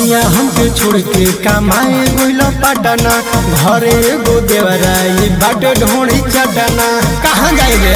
सैया हमके छोड़ के कमाए गोइल पटना घरे एगो देवराई बाट ढोड़ी चटना कहाँ जाएगे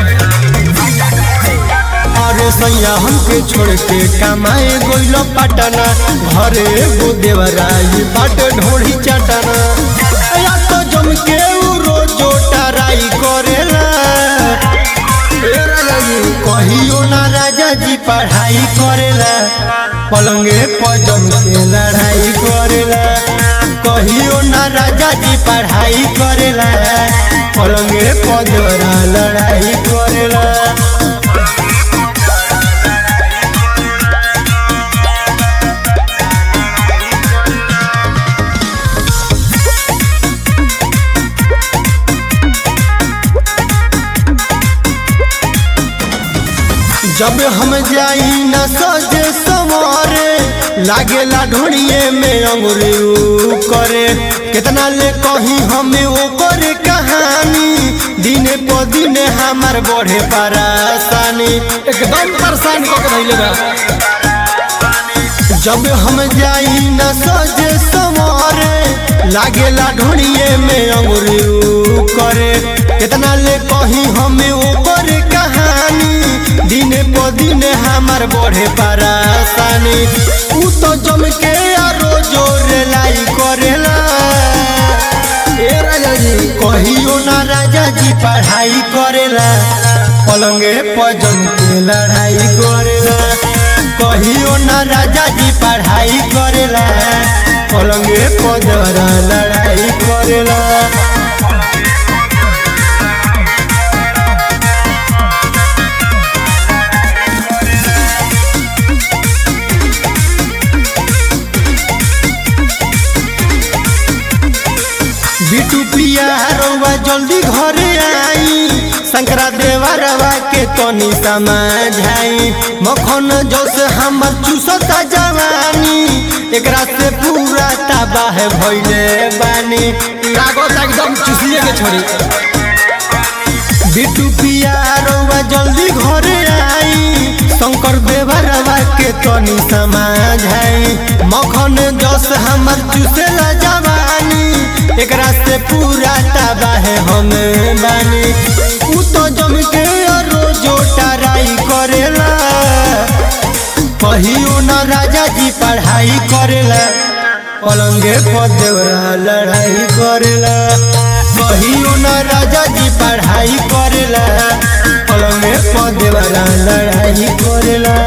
अरे सैया हमके छोड़ के कमाए गोइल पटना घरे एगो देवराई बाट ढोड़ी चटना या तो जम के उ रोजो टराई करेला ए राजा जी, कहियो ना राजा जी पढ़ाई करेला पलंगे पजम के लड़ाई करेला कहियो ना राजा जी पढ़ाई करेला पलंगे पजरा लड़ाई करेला जब हम जाई न सजे सवारे लागेला ढोड़िए में अंगुरी ऊ करे कितना ले कही हमें ओकर कहानी दिने प दिने हमार बढ़े परेशानी एकदम परेशान कऽ के धइले बा जब हम जाई न सजे सवारे लागेला ढोड़िए में अंगुरी ऊ करे कितना ले कही हमें ओकर कहानी दिने प दिने हमार बढ़े परेशानी ऊ तो जम के आरो जोर लाई करेला ए राजा जी कहियो ना राजा जी पढ़ाई करेला पलंगे पर जम के लड़ाई करेला कहियो ना राजा जी पढ़ाई करेला पलंगे पर जरा लड़ाई करेला बिटू प्रिया रउआ जल्दी घरे आई शंकरा देवा रवा के तनी समझाई मखन जोश हमर चूसता जवानी एकरा से पूरा तबाह भइले बानी कागज एकदम चूसिए के छोड़ी बिटू पिया रउआ जल्दी घरे आई शंकर देवा रवा के तनी समझाई मखन जोश हमर चूसेला जवानी एकरा से पूरा तबाह हम बानी उ तो जम के रोजो टराई करेला कहियो ना राजा जी पढ़ाई करेला पलंगे पर देवरा लड़ाई करेला कहियो ना राजा जी पढ़ाई करेला पलंगे पर देवरा लड़ाई करेला